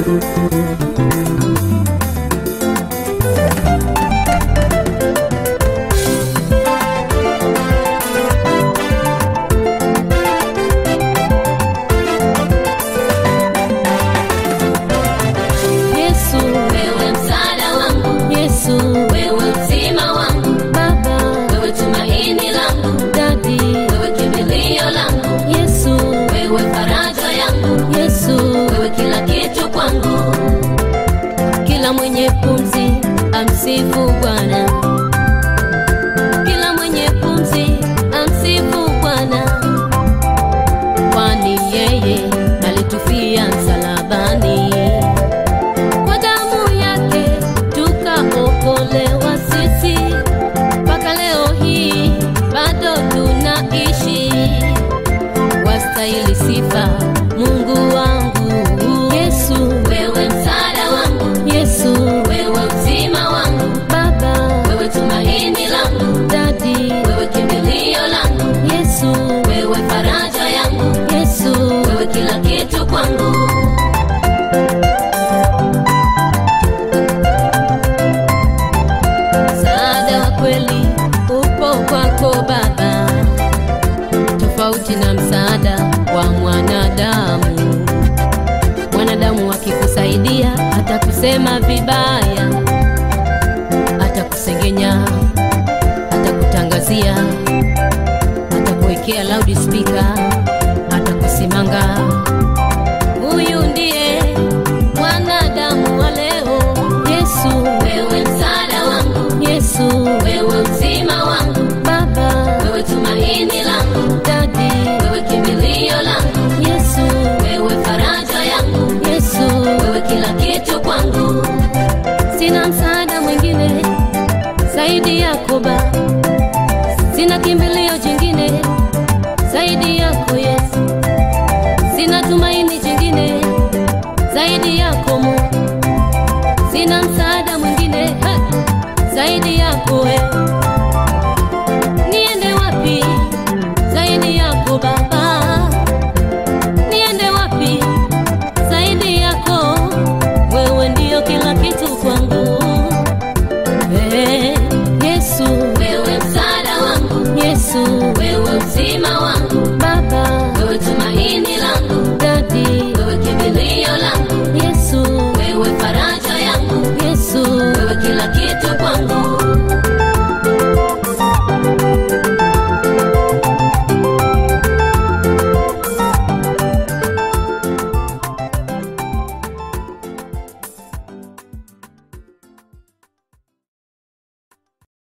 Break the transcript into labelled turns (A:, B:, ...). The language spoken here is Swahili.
A: Yesu,
B: wewe msaada wangu,
A: Yesu,
B: wewe uzima wangu,
A: Baba,
B: wewe tumaini langu,
A: Dadi,
B: wewe kimbilio langu,
A: Yesu,
B: wewe faraja yangu,
A: Yesu,
B: wewe kila kitu kwangu.
A: kila mwenye pumzi amsifu Bwana, kila mwenye pumzi amsifu Bwana, kwani yeye alitufia msalabani, kwa damu yake tukaokolewa sisi, mpaka leo hii bado tunaishi, wastahili sifa Mungu wangu Yesu,
B: Wewe msaada wangu,
A: Yesu,
B: wewe uzima wangu,
A: Baba,
B: wewe tumaini langu,
A: Dadi,
B: wewe kimbilio langu,
A: Yesu,
B: wewe faraja yangu,
A: Yesu,
B: wewe kila kitu kwangu.
A: msaada wa kweli upo kwako Baba, tofauti na msaada wa mwanadamu. Mwanadamu akikusaidia atakusema vibaya, atakusengenya, atakutangazia, atakuwekea loudspeaker, atakusimanga. Huyu ndiye mwanadamu wa leo. Yesu,
B: Wewe msaada wangu,
A: Yesu,
B: wewe uzima wangu,
A: Baba,
B: wewe tumaini langu,
A: Dadi,
B: wewe kimbilio langu,
A: Yesu,
B: wewe faraja yangu,
A: Yesu,
B: wewe kila kitu kwangu.
A: sina msaada mwingine zaidi yako Baba, sina kimbilio jingine zaidi yako Yesu, sina tumaini jingine zaidi yako Mungu, sina msaada mwingine ha, zaidi yako wewe.